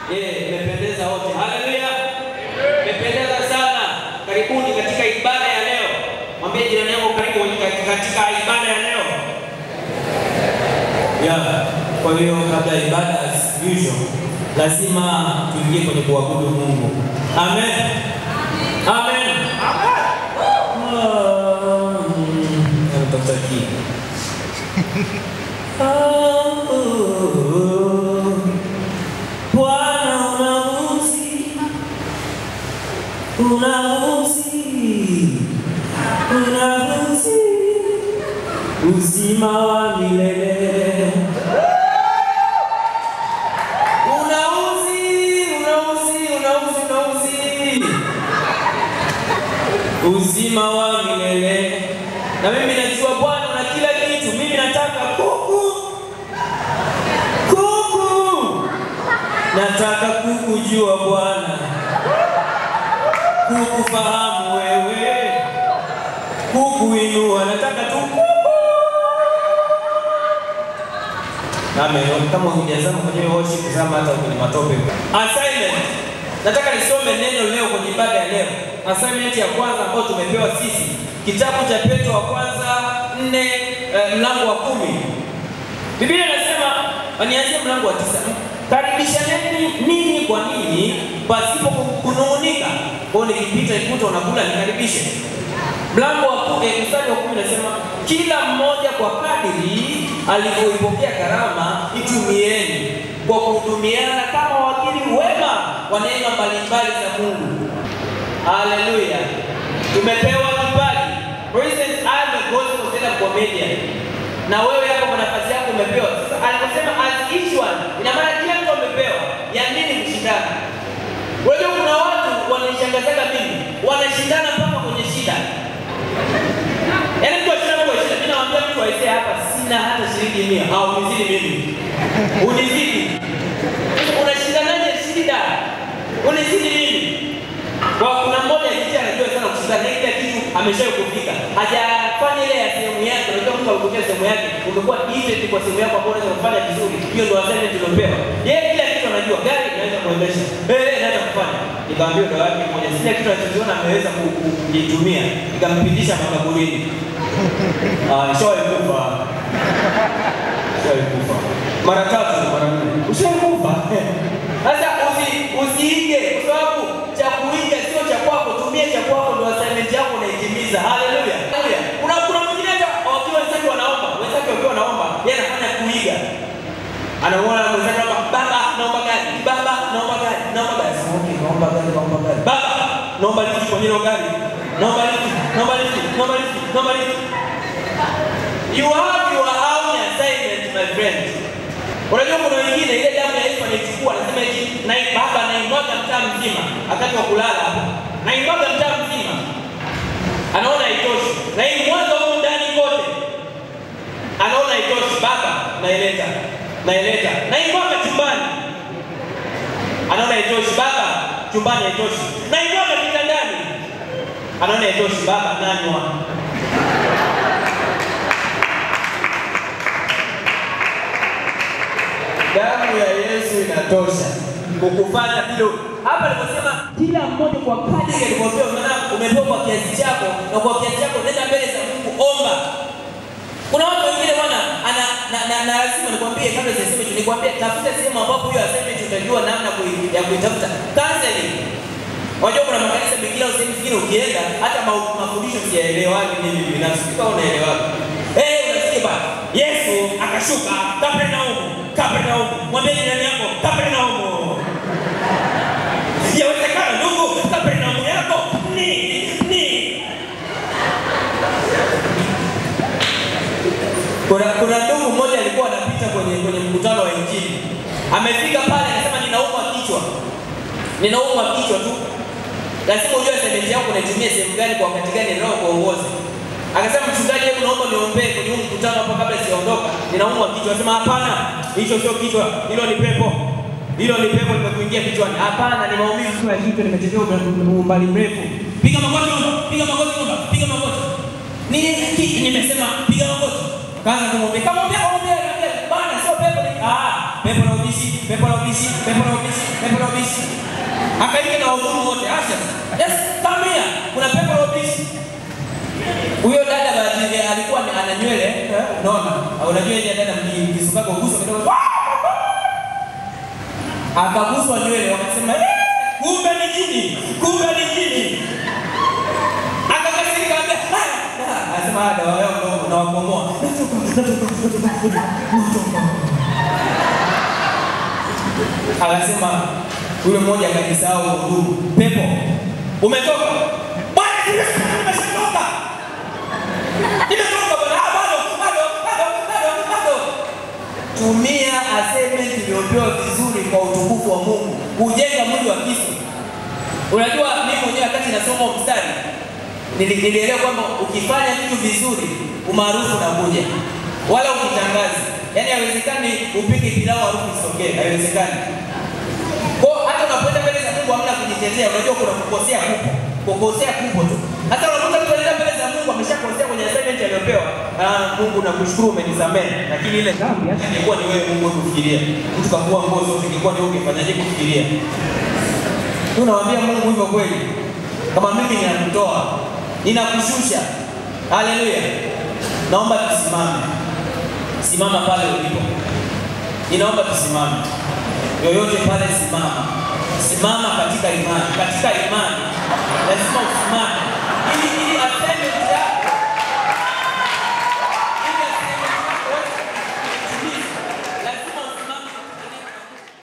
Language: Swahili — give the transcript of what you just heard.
Eh, mmependeza wote. Haleluya. Mmependeza sana. Karibuni katika ibada ya leo. Mwambie jirani yako karibu katika ibada ya leo. Yeah. Kwa hiyo kabla ya ibada as usual lazima tuingie kwenye kuabudu Mungu. Amen. Amen. Namtafuta Bwana unamusi, unamusi, unamusi uzima wa milele. Unauzi, unauzi, unauzi, unauzi uzima wa milele. Na mimi najua Bwana na kila kitu. Mimi nataka kuku, kuku, nataka kukujua Bwana, kukufahamu wewe, kukuinua, nataka tu kuku. Amen. Kama hujazama kwenye worship, zama hata kwenye matope. Assignment. Nataka nisome neno leo kwenye ibada ya leo. Assignment ya kwanza ambayo tumepewa sisi, kitabu cha Petro wa kwanza nne eh, mlango wa kumi. Biblia inasema, nianzie mlango wa tisa. Karibishaneni ninyi kwa ninyi pasipo kunung'unika. Kwa hiyo nikipita ikuta unakula nikaribishe. Mlango wa kumi, eh, mstari wa kumi nasema kila mmoja kwa kadiri alivyoipokea karama itumieni kwa kuhudumiana kama wakili wema wa neema mbalimbali za Mungu. Haleluya, tumepewa kipaji. For instance, I am a gospel stand-up comedian, na wewe hapo kwa nafasi yako umepewa. Sasa aliposema as each one, ina maana kila mtu amepewa. Ya nini kushindana? Unajua kuna watu wananishangazaga mimi, wanashindana mpaka kwenye shida. Yaani mtu ashindana kwa shida, mimi nawaambia mtu aisee hapa sina hata shilingi mia, au unizidi mimi. Unizidi. Unashindanaje shida? Unizidi mimi. Kwa kuna mmoja jinsi anajua sana kushindana, na kila kitu ameshawahi kufika. Hajafanya ile ya sehemu yake, unajua mtu alipokea sehemu yake, umekuwa defect kwa sehemu yako ambayo unaweza kufanya vizuri. Hiyo ndio assignment tuliopewa. Yeye kila kitu anajua, gari inaweza kuendesha. Eh, naweza kufanya. Nikamwambia ndio wake mmoja, sina kitu anachokiona ameweza ku- ku- kujitumia. Nikampitisha makaburini. Ah, nishawahi kufa. Nishawahi kufa. Mara tatu, mara nne. Ushawahi kufa. Sasa usi usiige kwa sababu cha kuiga sio cha kwako, tumia cha kwako ndio assignment yako unaitimiza. Haleluya. Haleluya. Kuna kuna mwingine hata wakiwa wenzake wanaomba, wenzake wakiwa wanaomba, yeye anafanya kuiga. Anaona mwenzake kwamba baba naomba gari, baba naomba gari, naomba gari. Sasa okay, naomba gari, naomba gari. Baba naomba lifti kwenye hilo gari. Naomba lifti, naomba lifti, naomba lifti, naomba lifti. You have your own assignment my friend. Unajua kuna wengine ile damu ya Yesu anaichukua anasema eti na baba naimwaga mtaa mzima wakati wa kulala hapo. Naimwaga mtaa mzima. Anaona haitoshi. Na hii mwanzo huko ndani kote. Anaona haitoshi baba naileta. Naileta. Naimwaga chumbani. Anaona haitoshi baba chumbani haitoshi. Naimwaga kitandani. Anaona haitoshi baba nanywa. damu ya Yesu inatosha kukufanya hilo. Hapa aliposema kila mmoja kwa kadiri alivyopewa, maana umepewa kwa kiasi chako, na kwa kiasi chako nenda mbele za Mungu, omba. Kuna watu wengine bwana, ana na, na, na lazima nikwambie, kabla sijasema hicho, nikwambie tafuta sehemu ambapo hiyo assignment utajua namna kui- ya kuitafuta. Counseling. Unajua kuna makanisa mengine au sehemu zingine ukienda hata ma- mafundisho siyaelewani mimi binafsi. Kama unaelewaje? Eh, unasikia bana. Yesu akashuka Kapernaumu, Kapernaumu. Mwambie jirani yako Kapernaumu. Yawezekana ndugu, Kapernaumu yako ni ni Kuna kuna ndugu mmoja alikuwa anapita kwenye kwenye mkutano wa Injili. Amefika pale anasema ninaumwa kichwa. Ninaumwa kichwa tu. Lazima ujue assignment yako unaitumia sehemu gani kwa wakati gani roho kuongoza. Akasema mchungaji, hebu naomba niombee kwenye huu mkutano hapa kabla sijaondoka. Ninaumwa kichwa. Akasema hapana, hicho sio kichwa, hilo ni pepo. Hilo ni pepo limekuingia kichwani. Hapana, ni maumivu tu ya kichwa nimetembea umbali mrefu. Piga magoti, omba. piga magoti, omba. piga magoti. Ni ki- nimesema piga magoti. Kaanza kumwambia, kamwambia, kamwambia, kamwambia, bana sio pepo ni ah, pepo la ubishi, pepo la ubishi, pepo la ubishi, pepo la ubishi. Akaita na wahudumu wote, Asha, yes, come here. Kuna pepo la ubishi. Huyo dada bahati alikuwa ni- ana nywele, eh, unaona? Unajua ile dada mkisukaga uguso kidogo. Akaguswa nywele wakasema, "Eh, kumbe ni jini, kumbe ni jini." Akakasirika akaambia, "Ah, ah." Anasema, "Ah, dawa yao ndio unawakomoa." Akasema yule mmoja akajisahau hudumu, pepo umetoka? Bwana, nimeshatoka. Nimetoka bwana. Ah, bado, bado, bado, bado, bado. Tumia assignment iliyopewa vizuri kwa utukufu wa Mungu, kujenga mwili wa Kristo. Unajua, mimi mwenyewe wakati nasoma huu mstari nili- nilielewa kwamba ukifanya vitu vizuri umaarufu unakuja, wala ukitangaza. Yaani haiwezekani upike pilau harufu isitokee, haiwezekani. Kwa hiyo hata unapoenda mbele za Mungu hamna kujitetea, unajua kuna kukosea kupo, kukosea kupo tu. Hata unakuta mtu anaenda mbele za Mungu ameshakosea kwenye assignment aliyopewa, ah, Mungu nakushukuru umenisamehe, lakini ile dhambi hata ingekuwa ni wewe Mungu kufikiria. Mtu kavua nguo zote ingekuwa ni wewe ungefanyaje kufikiria? Tunamwambia Mungu hivyo kweli, kama mimi ninakutoa, ninakushusha. Haleluya! Naomba tusimame, simama pale ulipo. Ninaomba tusimame, yoyote pale, simama, simama katika imani. Katika imani lazima usimame ili ili assignment